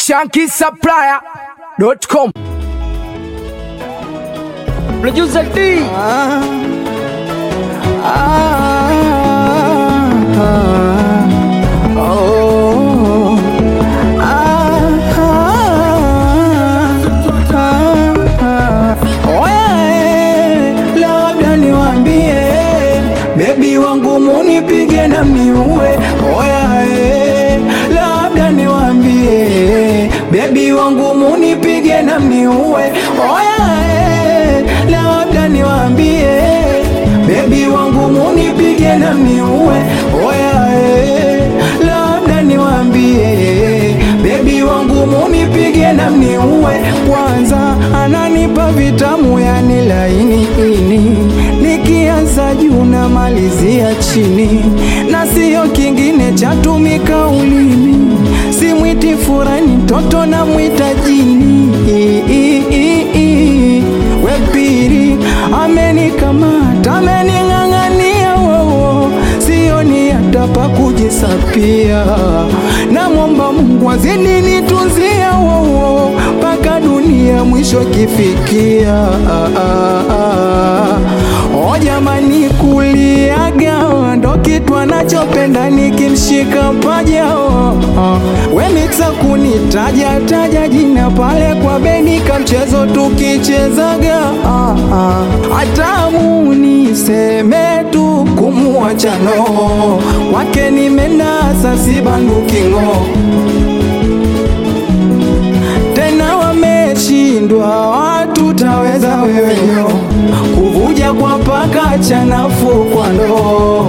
shankisupplier.com. Producer D. labda niwambie bebi wangu munipige na mniue oya eh, labda niwambie bebi wangu munipige na mniue oya eh, labda niwambie bebi wangu munipige na mniue oya eh, labda niwambie bebi wangu munipige na mniue kwanza ananipa vitamu yani laini ini nikianza juu na malizia chini na siyo kingine chatumika ulimi simwiti furani mtoto na mwita jini I- i- i- i. wepiri amenikamata amening'ang'ania wowo sioni hata pa kujisapia namwomba mungu azidi nitunzia wowo mpaka dunia mwisho kifikia ah, ah, ah. o jamani kuliaga ndo kitu anachopenda nikimshika paja oh, oh. wemiksa kunitaja taja jina pale kwa benika mchezo tukichezaga ah, ah. hatamu niseme tu kumuachano wake nimenasa sibandukingo tena wameshindwa watu taweza weweyo kuvuja kwa paka chanafu kwa ndoo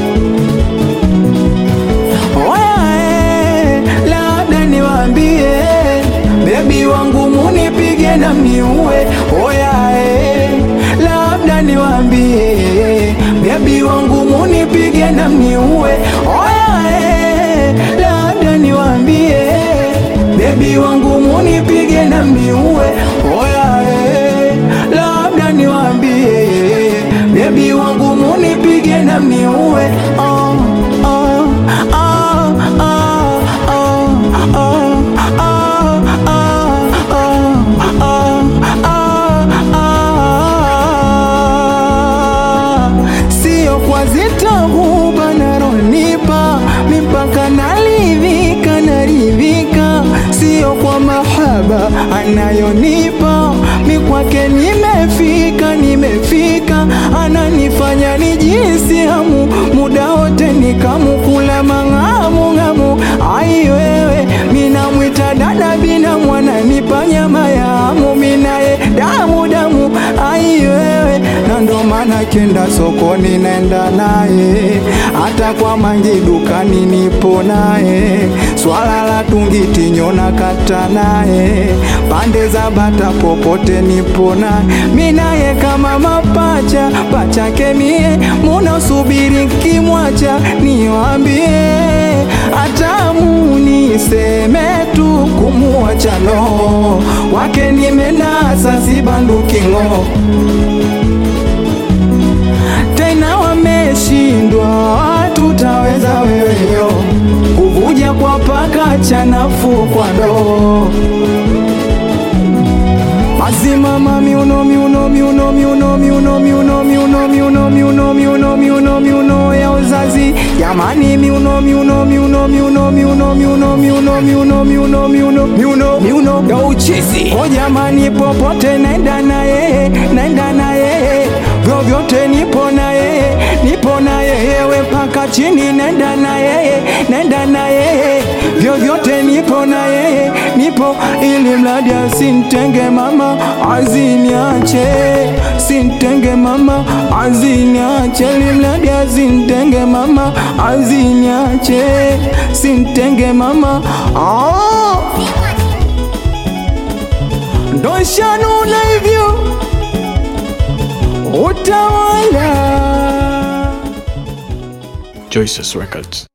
Oya, eh, labda niwambie bebi wangu munipige na mniue oya eh, labda niwambie bebi wangu munipige na mniue oya eh, labda niwambie bebi wangu munipige na mniue oya eh, labda niwambie bebi wangu munipige na mniue oh, oh, oh, oh, oh, oh, sio kwa zitahuba naronipa mipaka naridhika naridhika sio kwa mahaba anayonipa mikwake nimefika nimefika ananifanya nijisi hamu muda wote nikamukula mang'amu ng'amu ai wewe minamwita dada bina mwana nipa nyama ya hamu minaye damu damu ai wewe na ndo maana kenda sokoni naenda naye hata kwa mangi dukani nipo naye swala la tungitinyo na kata naye pande za bata popote nipo naye minaye kama mapacha pachake mie munaosubiri kimwacha niwambie hatamu niseme tu kumuachano wake nimenasa sibandukingo tena wameshindwa tutaweza weweyo kuvuja kwa paka chanafu kwa ndoo Mazimama miuno miuno miuno miuno miuno miuno miuno miuno miuno miuno miuno miuno ya uzazi jamani miuno miuno miuno miuno miuno miuno miuno miuno miuno miuno miuno miuno ya uchizi o jamani popote naenda na yeye naenda na yeye vyovyote nipo na yeye nipo na yeye we mpaka chini naenda na yeye naenda na yeye vyovyote nipo na yeye nipo ili mradi asintenge mama aziniache sintenge mama aziniache ili mradi asintenge mama aziniache sintenge mama ah. ndo shanuna hivyo utawala Joyce's Records.